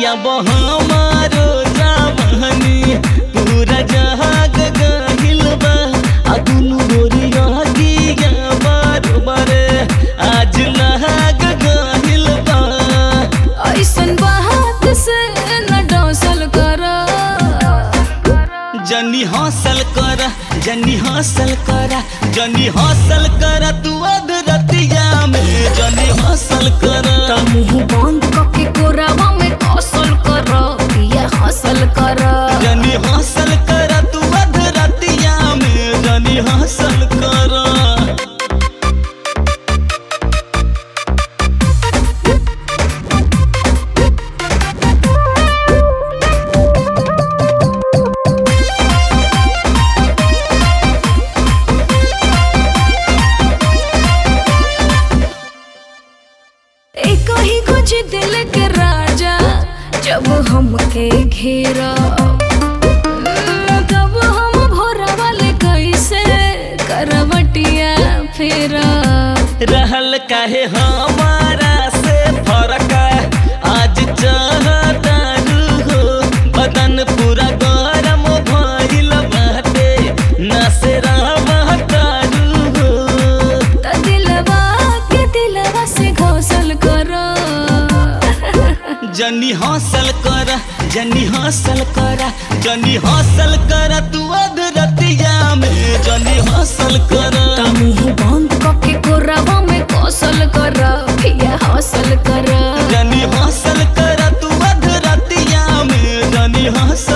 अब हमारो जवानी पूरा जहाग गहिल बा आ दुनु गोरिया गिया बरोबर आज लहाग गहिल बा ऐसन बात से न डौसल कर जनी हासिल कर जनी हासिल कर जनी हासिल कर तू अधरतिया में जनी हासिल कर मुंह बंद करके कोरावा में कौशल कर पिया हासिल कर जनी हासिल कर तू अधरतिया में जनी हासिल कर एक ही कुछ दिल के राजा जब हमके घेरा तब हम भोरा वाले कैसे करवटिया फेरा रहल काहे हमारा से फरक आज चाहता हो बदन पूरा गरम भइल बाटे नसेरा बहतारू हो त दिलवा के दिलवा से घोसल करो जनी हासिल कर जनी हासिल कर जनी हासिल कर तू अधरतिया में जनी हासिल कर मुंह बंद करके कोरावा में कौशल कर पिया हासिल कर जनी हासिल कर तू अधरतिया में जनी हासिल